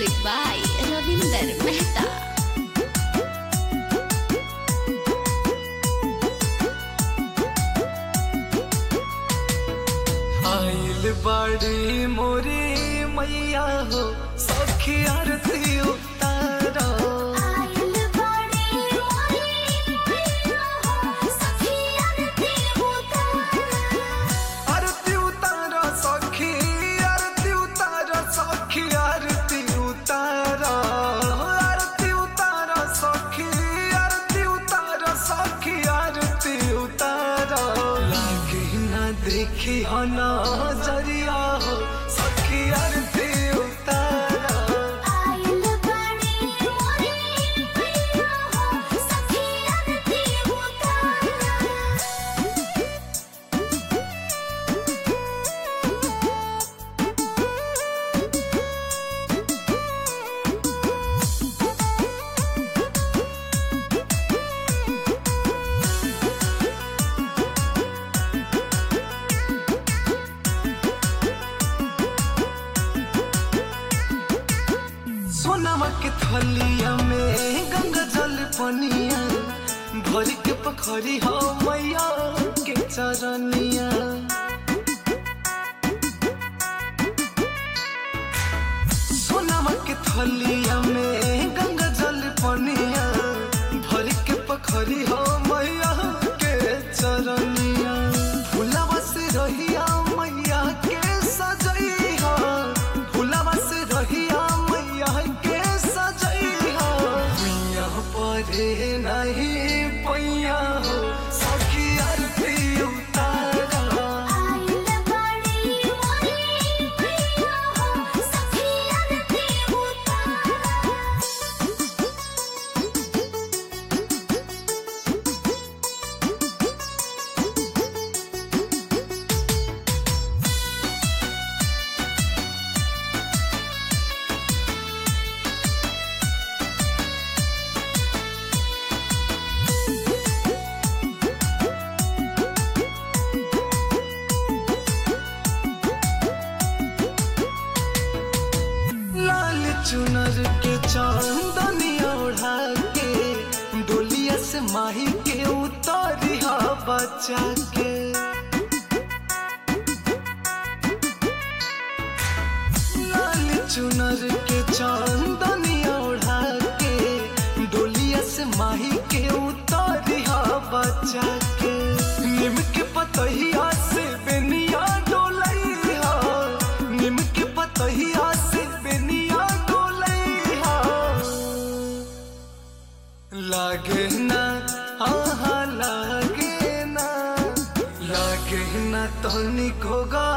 Music by Ravinder Mehta. आइल बाड़ी मोरी मैया हो सखी आरती उतारो आइल बाड़ी मोरी मैया हो सखी आरती उतारो आरती उतारो सखी आरती उतारो सखी आरती उतारो आरती उतारो सखी आरती उतारो सखी आरती उतारो लागे ना देखी हो नजरिया हो सखी आरती उतारो आइल बाड़ी मोरी मैया हो सखी आरती उतारो सोनामा के थलिया में गंगा जल पनिया भर के पखरी हो मैया के चरनिया सोनामा के थलिया में गंगा जल पनिया भर के पखरी हो मैया के चरनिया फुलावा से रहिया मैया के सजैहा फुलावा से रहिया मैया के सजैहा मैया परे नहीं पैया हो सखी आरती उतारा आइल बाड़ी मोरी मैया हो सखी आरती उतारो लाल चुनर के चांदनिया ओढ़ा के डोलिया से माही के उतारिया बचा के लाल चुनर के चांदनिया ओढ़ा के डोलिया से माही के उतारिया बचा के निम के पतहिया से बेनिया डोलैया निम के पतहिया से बेनिया डोलैया लागे ना आहा लागे ना लागे ना तनिको गा